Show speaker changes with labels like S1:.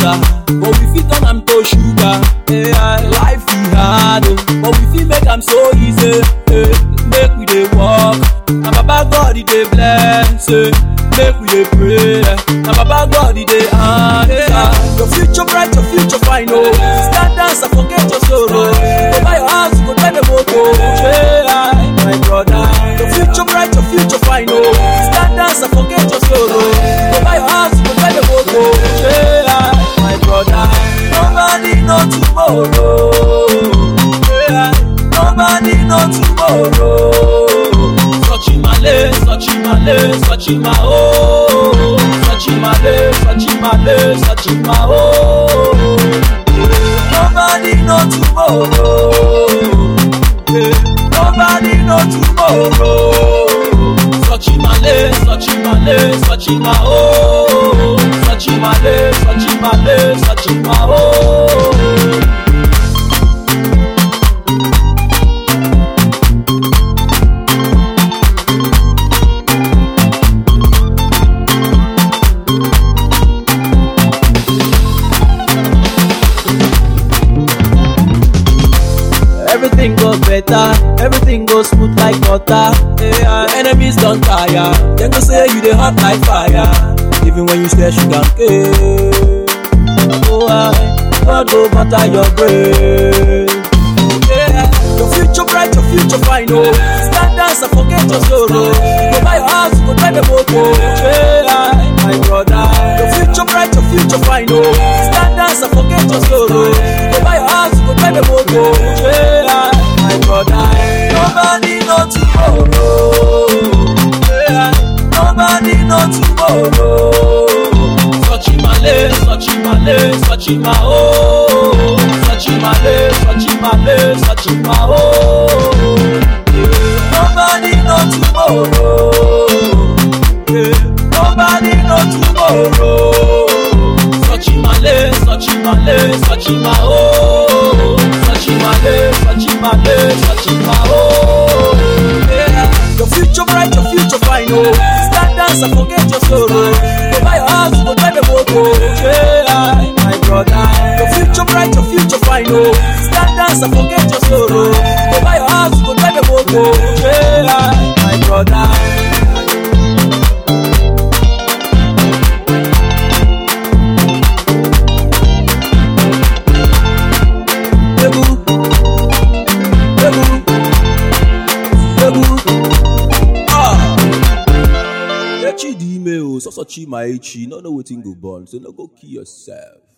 S1: bitter, but we fit turn am to sugar. Hey, I life e hard, oh, but we fit make am so easy. Hey, make we dey work, and Baba God e dey bless. Hey, make we dey pray, and Baba God e dey answer. Your future bright, your future fine, oh. Stand dance and forget your sorrow. Go buy your house, go drive a motor. Hey, I, my brother, your future bright, your future fine, oh. Stand dance and forget your sorrow. Go buy your house, go drive a motor. Hey, I, my brother, nobody know tomorrow. Hey, I, nobody know tomorrow. Sochimale, Sochimale, Sochima, oh. Sochimale, Sochimale, Sochima, oh. Nobody know tomorrow. Yeah. Nobody know tomorrow. Sochimale, Sochimale, Sochima, oh. Sochimale, Sochimale, Sochima, oh. Everything goes better, everything goes smooth like butter. Yeah, enemies don't tire, them go say you dey hot like fire. Even when you stare sugar cane. Oh, I, God go butter your brain. Yeah, your future bright, your future fine, oh. Stand dance and forget your sorrow. Go buy your house, go drive a motor. Yeah, my brother, your future bright, your future fine, oh. Stand dance and forget your sorrow. Go buy your house, go drive a motor. Yeah, my brother, nobody know tomorrow. Yeah, nobody know tomorrow. Sochimale, Sochimale, Sochima, oh. Sochimale, Sochimale, Sochima, oh. Nobody know tomorrow. Yeah. Nobody know tomorrow. Sochimale, Sochimale, Sochima, oh. Sochimale, Sochimale, Sochima, oh. Yeah. Your future bright, your future fine, oh. Stand dance and forget your sorrow. Go buy your house, go drive a motor. Yeah, my brother. Your future bright, your future fine, oh. Stand dance and forget your sorrow. Go buy your house, go drive a motor. Yeah, my brother. Ebu, ebu, ebu. Ah. Echi dị ime o, sọsọ chi ma echi, no know wetin go born, so no go kill yourself.